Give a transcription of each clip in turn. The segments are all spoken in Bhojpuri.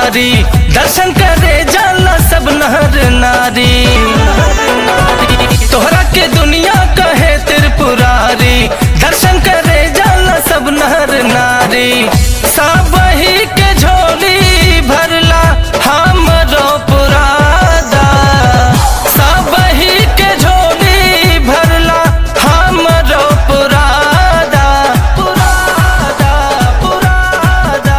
दुआरी दर्शन करे जाला सब नहर नारी तोहरा के दुनिया कहे त्रिपुरारी दर्शन करे जाला सब नहर नारी सब ही के झोली भरला हमरो पुरादा सब ही के झोली भरला हमरो पुरादा पुरादा पुरादा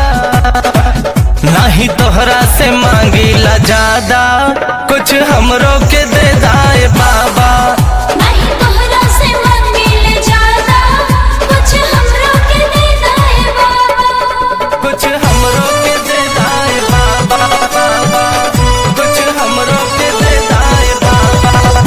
नहीं तोहरा से मांगीला ज्यादा कुछ हमरो के दे दाए बाबा नहीं तोहरा से मंगिल ज्यादा कुछ हमरो के दे दाए बाबा कुछ हमरो के दे दाए बाबा बाबा कुछ हमरो के दे दाए बाबा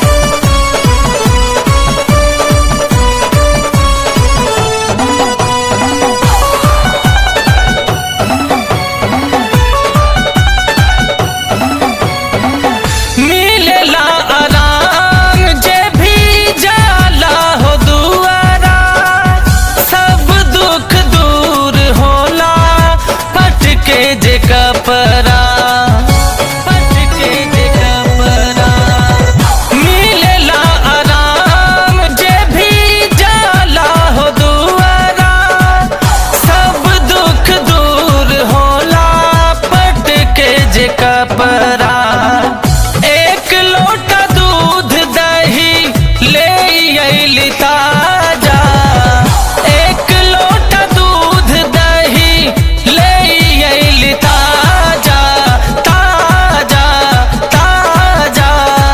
मिलेला आराम जे भी जाला हो दुआरा सब दुख दूर होला पटके जे कपरा पटके जे कपरा मिलेला आराम जे भी जाला हो दुआरा सब दुख दूर होला पटके जे कपरा एक लोटा दूध दही ले अइली ताजा एक लोटा दूध दही ले अइली ताजा ताजा ताजा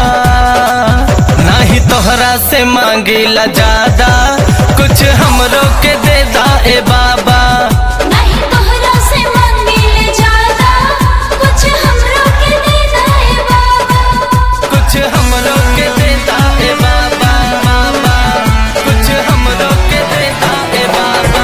नहीं तोहरा से मांगिला ज्यादा कुछ हमरो के दे दाए बाबा नहीं तोहरा से मंगिल ज्यादा कुछ हमरो के दे दाए बाबा कुछ हमरो के दे दाए बाबा बाबा कुछ हमरो के दे दाए बाबा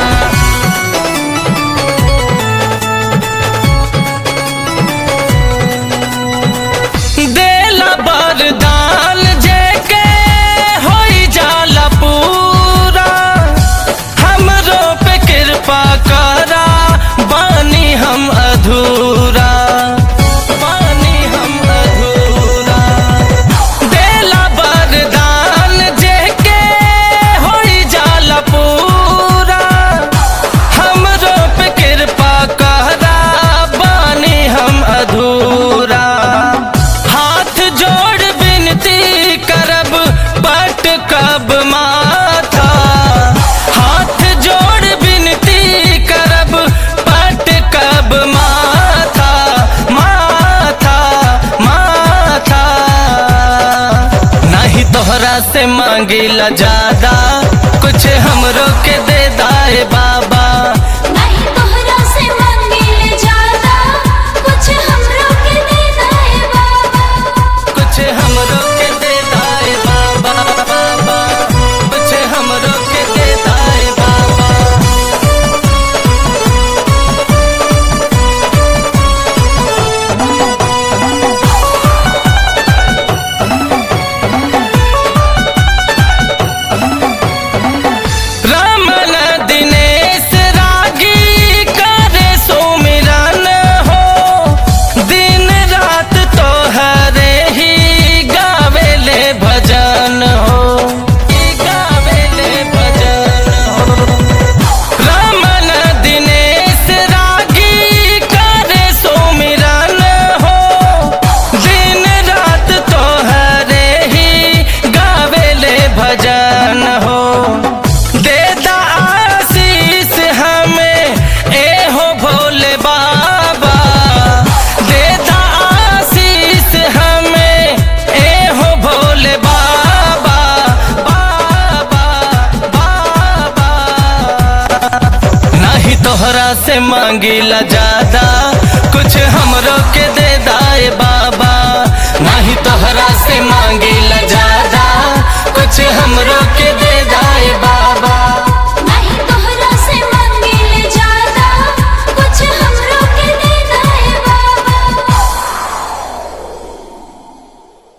देला बरदान जेके होई जाला पूरा हमरो पे कृपा करा बानी हम अधूरा बानी हम अधूरा देला बरदान जेके होई जाला पूरा हमरो पे कृपा करा बानी हम अधूरा हाथ जोड़ विनती करब पट कब माथा हाथ जोड़ विनती करब पट कब माथा माथा माथा नहीं तोहरा से मांगिला ज्यादा कुछ हमरो के दे दाए बाबा नहीं तोहरा से मंगिल ज्यादा कुछ हमरो के दे दाए बाबा कुछ हमरो के दे दाए बाबा बाबा कुछ हमरो के दे दाए बाबा रमन दिनेश रागी करे सुमिरन हो दिन रात तोहरे ही गावेले भजन हो ही गावेले भजन हो रमन दिनेश रागी करे सुमिरन हो दिन रात तोहरे ही गावेले भजन हो देता आशीष हमें ए हो भोले बाबा देता आशीष हमें ए हो भोले बाबा बाबा बाबा नहीं तोहरा से मांगिला ज्यादा कुछ हमरो के दे दाए बाबा नहीं तोहरा से मांगिला ज्यादा कुछ हमरो के दे दाए बाबा